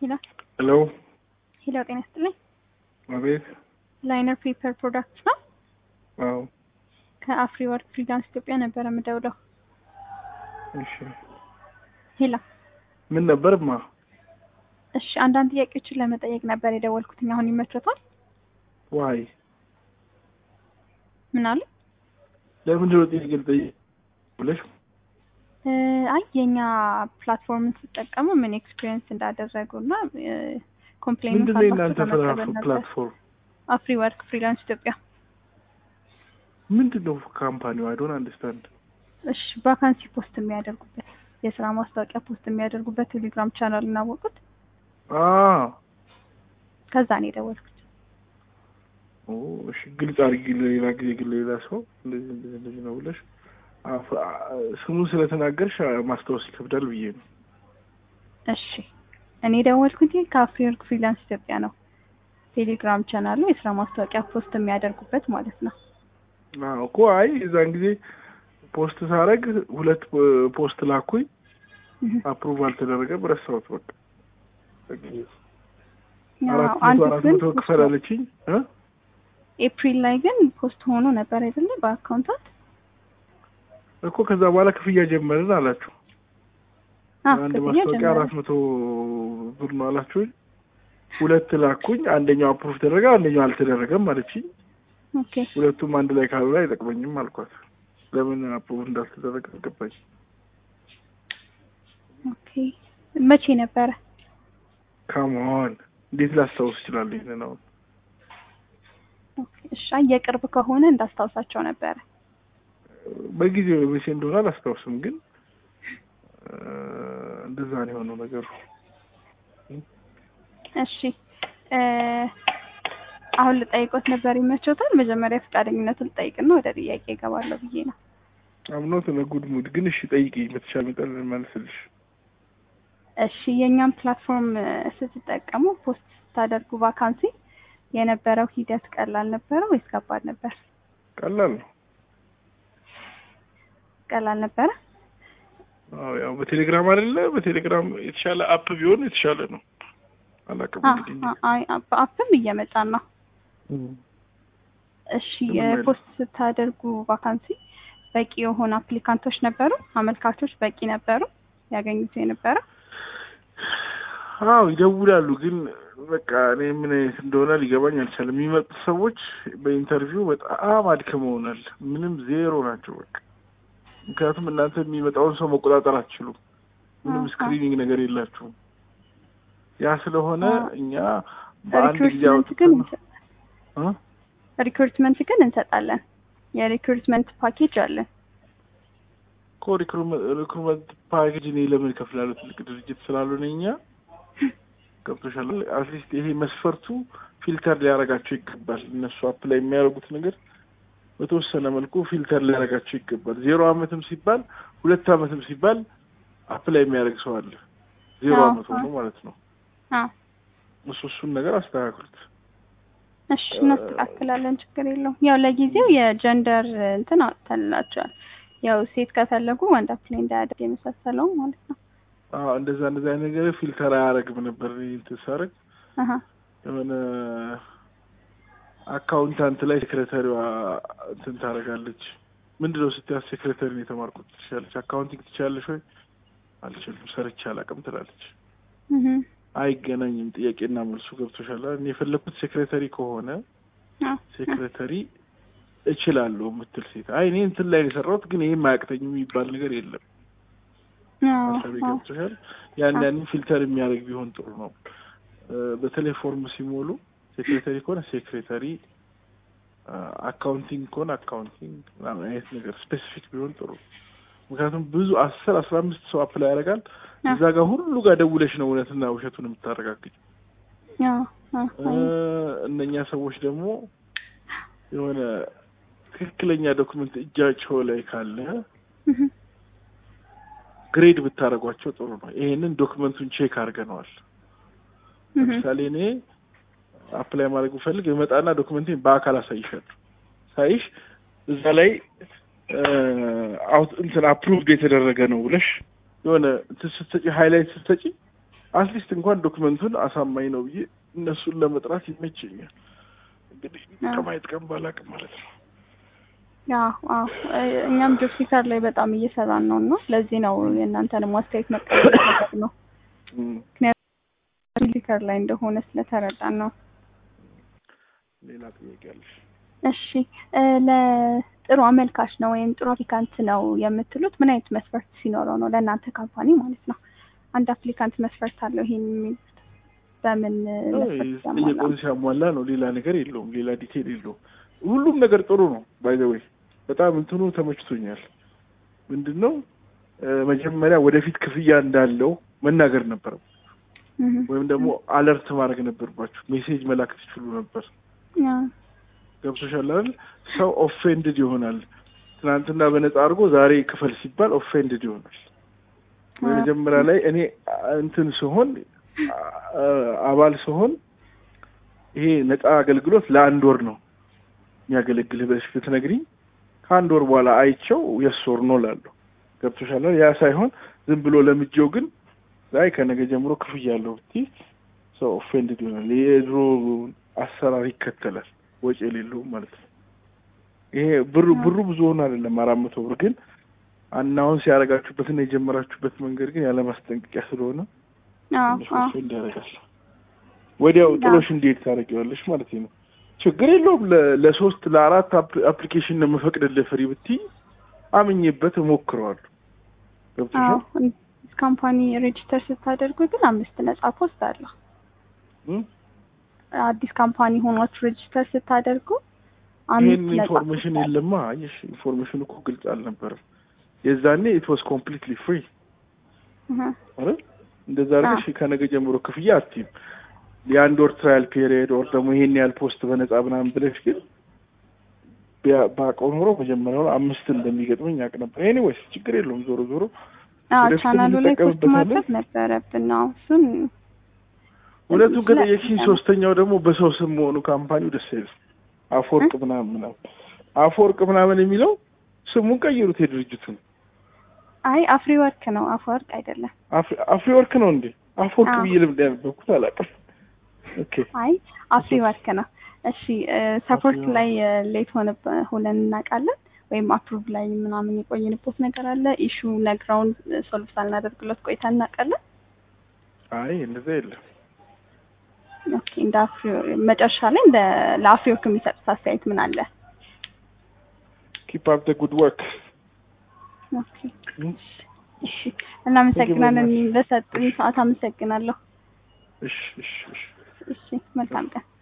ሄሎ ሄሎ ሄሎ፣ ጤና ይስጥልኝ። አቤት። ላይነር ፔፐር ፕሮዳክት ነው። አዎ ከአፍሪ ወርክ ፍሪላንስ ኢትዮጵያ ነበረ የምደውለው። እሺ። ሄሎ ምን ነበርማ? እሺ፣ አንዳንድ ጥያቄዎችን ለመጠየቅ ነበር የደወልኩትኝ። አሁን ይመቾታል? ዋይ ምን አሉ? ለምንድን ነው ጥያቄ ልጠይቅ ብለሽ? እ አይ የኛ ፕላትፎርምን ሲጠቀሙ ምን ኤክስፒሪየንስ እንዳደረጉ እና ኮምፕሌን ምንድን ነው የእናንተ ፕላትፎርም? አፍሪ ወርክ ፍሪላንስ ኢትዮጵያ። ምንድን ነው ካምፓኒው? አይ ዶንት አንደርስታንድ። እሺ ቫካንሲ ፖስት የሚያደርጉበት የስራ ማስታወቂያ ፖስት የሚያደርጉበት ቴሌግራም ቻናል እናወቁት። አ ከዛ ነው የደወልኩት። ኦ እሺ፣ ግልጽ አድርጊ ለሌላ ጊዜ ግን ሌላ ሰው እንደዚህ እንደዚህ እንደዚህ ነው ብለሽ አፍ- አ- ስሙን ስለተናገርሽ ማስታወስ ይከብዳል ብዬ ነው። እሺ እኔ የደወልኩት ከአፍሪ ወርክ ፍሪላንስ ኢትዮጵያ ነው። ቴሌግራም ቻናሉ የስራ ማስታወቂያ ፖስት የሚያደርጉበት ማለት ነው። አዎ እኮ አይ የዛን ጊዜ ፖስት ሳረግ ሁለት ፖስት ላኩኝ፣ እህ። አፕሩቭ አልተደረገም፣ ረሳሁት በቃ። ያው አራት አንዱ መቶ አራት ግን መቶ ክፈል አለችኝ እ ኤፕሪል ላይ ግን ፖስት ሆኖ ነበር አይደለ? በአካውንታት እኮ ከዛ በኋላ ክፍያ ጀመርን አላችሁ። አ አንድ ክፍያ ማስታወቂያ ጀመረ። አራት መቶ ብር ነው አላችሁኝ። ሁለት ላኩኝ፣ አንደኛው አፕሩቭ ተደረገ፣ አንደኛው አልተደረገም አለችኝ። ኦኬ ሁለቱም አንድ ላይ ካሉ ላይ አይጠቅመኝም አልኳት። ለምን አፕሩቭ እንዳልተደረገ አልገባኝ። ኦኬ መቼ ነበረ? ካሞን እንዴት ላስታውስ እችላለሁ? ይሄንን አሁን ኦኬ እሺ አይ የቅርብ ከሆነ እንዳስታውሳቸው ነበረ። በጊዜው መቼ እንደሆነ አላስታውስም፣ ግን እ እንደዛ ነው የሆነው ነገሩ። እሺ እ አሁን ልጠይቆት ነበር ይመቾታል? መጀመሪያ ፈቃደኝነቱን ልጠይቅና ወደ ጥያቄ እገባለሁ ብዬ ነው። አምኖት ጉድ ሙድ ግን እሺ ጠይቂኝ፣ በተቻለ መጠን ልመልስልሽ። እሺ የእኛም ፕላትፎርም እ ስትጠቀሙ ፖስት ስታደርጉ ቫካንሲ የነበረው ሂደት ቀላል ነበረ ወይስ ከባድ ነበር? ቀላል ነው። ቀላል ነበረ። አዎ ያው በቴሌግራም አይደለ? በቴሌግራም የተሻለ አፕ ቢሆን የተሻለ ነው። አላውቅም አ- እንግዲህ አ- አይ በአፕም እየመጣን ነው። እሺ ምንም እ አይልም። ፖስት ስታደርጉ ቫካንሲ በቂ የሆኑ አፕሊካንቶች ነበሩ? አመልካቾች በቂ ነበሩ ያገኙት የነበረ? አዎ ይደውላሉ፣ ግን በቃ እኔ ምን አይነት እንደሆነ ሊገባኝ አልቻለም። የሚመጡት ሰዎች በኢንተርቪው በጣም አድክመውናል። ምንም ዜሮ ናቸው በቃ። ምክንያቱም እናንተ የሚመጣውን ሰው መቆጣጠር አትችሉም። ምንም አዎ፣ ስክሪኒንግ ነገር የላችሁም። ያ ስለሆነ አዎ። እኛ በአንድ ጊዜ ሪክሩትመንት ግን አውጥተን እ? ሪክሩትመንት ግን እንሰጣለን። የሪክሩትመንት ፓኬጅ አለን። እኮ ሪክሩትመንት ፓኬጅ እኔ ለምን እከፍላለሁ? ትልቅ ድርጅት ስላልሆነ እኛ ገብቶሻል። አትሊስት ይሄ መስፈርቱ ፊልተር ሊያደርጋቸው ይገባል። እነሱ አፕላይ የሚያደርጉት ነገር በተወሰነ መልኩ ፊልተር ሊያደርጋቸው ይገባል። ዜሮ አመትም ሲባል ሁለት አመትም ሲባል አፕላይ የሚያደርግ ሰው አለ። ዜሮ አዎ፣ አመት ሆኖ አዎ። ማለት ነው። አዎ እሱ እሱን ነገር አስተካክሉት። እሺ እናስተካክላለን። ችግር የለውም። ያው ለጊዜው የጀንደር እንትን አውጥተንላቸዋል። ያው ሴት ከፈለጉ ወንድ አፕላይ እንዳያደርግ የመሳሰለው ማለት ነው። አዎ እንደዛ እንደዛ አይነት ነገር ፊልተር አያደርግም ነበር እኔ እንትን ሳደርግ አሀ የሆነ አካውንታንት ላይ ሴክሬታሪዋ እንትን ታደርጋለች። ምንድነው ስትያዝ ሴክሬታሪ ነው የተማርኩት ትችላለች፣ አካውንቲንግ ትችላለች ወይ? አልችልም፣ ሰርቼ አላውቅም ትላለች። እህ አይገናኝም። ጥያቄና መልሱ ገብቶሻል። እኔ የፈለግኩት ሴክሬታሪ ከሆነ አዎ ሴክሬታሪ እችላለሁ የምትል ሴት። አይ እኔ እንትን ላይ ነው የሰራሁት ግን ይሄም አያቅተኝም የሚባል ነገር የለም። አዎ ሀሳቤ አዎ ገብቶሻል። ያን አዎ። ያንን ፊልተር የሚያደርግ ቢሆን ጥሩ ነው። እ በተለይ ፎርም ሲሞሉ ሴክሬታሪ ከሆነ ሴክሬታሪ፣ አካውንቲንግ ከሆነ አካውንቲንግ ምናምን አይነት ነገር ስፔሲፊክ ቢሆን ጥሩ። ምክንያቱም ብዙ አስር አስራ አምስት ሰው አፕላይ ያደርጋል። አዎ እዛ ጋር ሁሉ ጋር ደውለሽ ነው እውነትና ውሸቱን የምታረጋግጭ። አዎ አዎ እ እነኛ ሰዎች ደግሞ የሆነ ትክክለኛ ዶክመንት እጃቸው ላይ ካለ እህ ግሬድ ብታደርጓቸው ጥሩ ነው። ይሄንን ዶክመንቱን ቼክ አድርገነዋል። እህ ለምሳሌ እኔ አፕላይ ማድረግ ብፈልግ የመጣና ዶክመንቴን በአካል አሳይሻለሁ። ሳይሽ እዛ ላይ አውት እንትን አፕሩቭድ የተደረገ ነው ብለሽ የሆነ እንትን ስትሰጪ ሃይላይት ስትሰጪ አትሊስት እንኳን ዶክመንቱን አሳማኝ ነው ብዬ እነሱን ለመጥራት ይመቸኛል። እንግዲህ ከማየት ቀን ባላቅም ማለት ነው። አዎ እኛም ጆብ ሲከር ላይ በጣም እየሰራን ነው እና ለዚህ ነው የእናንተንም አስተያየት መቀበል ነው። ምክንያቱም ሲከር ላይ እንደሆነ ስለተረዳን ነው። ሌላ ጥያቄ አለሽ? እሺ ለጥሩ አመልካች ነው ወይም ጥሩ አፕሊካንት ነው የምትሉት ምን አይነት መስፈርት ሲኖረው ነው ለእናንተ ካምፓኒ ማለት ነው? አንድ አፕሊካንት መስፈርት አለው ይሄን የሚሉት በምን ጥያቄውን ሲያሟላ ነው። ሌላ ነገር የለውም። ሌላ ዲቴል የለውም። ሁሉም ነገር ጥሩ ነው። ባይ ዘ ወይ በጣም እንትኑ ተመችቶኛል። ምንድን ነው መጀመሪያ ወደፊት ክፍያ እንዳለው መናገር ነበረው ወይም ደግሞ አለርት ማድረግ ነበርባችሁ። ሜሴጅ መላክ ትችሉ ነበር። ገብቶሻል አይደል? ሰው ኦፌንድድ ይሆናል። ትናንትና በነፃ አድርጎ ዛሬ ክፈል ሲባል ኦፌንድድ ይሆናል። መጀመሪያ ላይ እኔ እንትን ስሆን አባል ስሆን ይሄ ነፃ አገልግሎት ለአንድ ወር ነው የሚያገለግልህ ብለሽ ብትነግሪኝ ከአንድ ወር በኋላ አይቸው የስ ወር ነው ላለሁ ገብቶሻል። ያ ሳይሆን ዝም ብሎ ለምጄው ግን ዛይ ከነገ ጀምሮ ክፍያ አለው ብትይ ሰው ኦፌንድድ ይሆናል። የድሮ አሰራር ይከተላል፣ ወጪ የሌለውም ማለት ነው። ይሄ ብሩ ብሩ ብዙ ሆኖ አይደለም አራት መቶ ብር ግን አናውን ሲያደርጋችሁበትና የጀመራችሁበት መንገድ ግን ያለ ማስጠንቀቂያ ስለሆነ ኦፌንድ ያደርጋል። ወዲያው ጥሎሽ እንዴት ታደርጊዋለሽ ማለት ነው። ችግር የለውም። ለሶስት ለአራት አፕሊኬሽን ነው የምፈቅድልህ ፍሪ ብትይ አምኜበት እሞክረዋለሁ። ገብቶሻል። ካምፓኒ ሬጅስተር ስታደርጉ ግን አምስት ነጻ ፖስት አለው። አዲስ ካምፓኒ ሆኗችሁ ሬጅስተር ስታደርጉ ይህን ኢንፎርሜሽን የለማ። አየሽ፣ ኢንፎርሜሽን እኮ ግልጽ አልነበረም የዛኔ። ኢት ዋዝ ኮምፕሊትሊ ፍሪ አይደል? እንደዛ አድርገሽ ከነገ ጀምሮ ክፍያ አትይም። የአንድ ወር ትራያል ፔሪየድ ወር ደግሞ ይሄን ያህል ፖስት በነጻ ምናምን ብለሽ ግን ባውቀው ኖሮ መጀመሪያውን አምስት እንደሚገጥመኝ ያውቅ ነበር። ኤኒዌይስ ችግር የለውም። ዞሮ ዞሮ ቻናሉ ላይ ፖስት ማድረግ ነበረብን ነው እሱን ሁለቱም ከጠየቅሽኝ፣ ሶስተኛው ደግሞ በሰው ስም መሆኑ ካምፓኒው ደስ አይልም። አፈወርቅ ምናምን ምናምን አፈወርቅ ምናምን የሚለው ስሙን ቀይሩት የድርጅቱን። አይ አፍሪ ወርክ ነው አፈወርቅ አይደለም። አፍሪ ወርክ ነው እንዴ? አፈወርቅ ብዬ ልምድ ያነበብኩት አላውቅም። ኦኬ አይ አፍሪ ወርክ ነው። እሺ ሰፖርት ላይ ሌት ሆነ ሆነን እናውቃለን ወይም አፕሩቭ ላይ ምናምን የቆየንበት ነገር አለ። ኢሹ ነግረውን ሶልቭ ሳልናደርግለት ቆይታ እናውቃለን። አይ እንደዛ የለም። ኦኬ እንደ አፍሪ መጨረሻ ላይ እንደ ለአፍሪወርክ የሚሰጡት አስተያየት ምን አለ? ኪፕ አፕ ደ ጉድ ወርክ። ኦኬ እሺ፣ እናመሰግናለን። ለሰጡኝ ሰዓት አመሰግናለሁ። እሺ እሺ እሺ። እሺ፣ መልካም ቀን።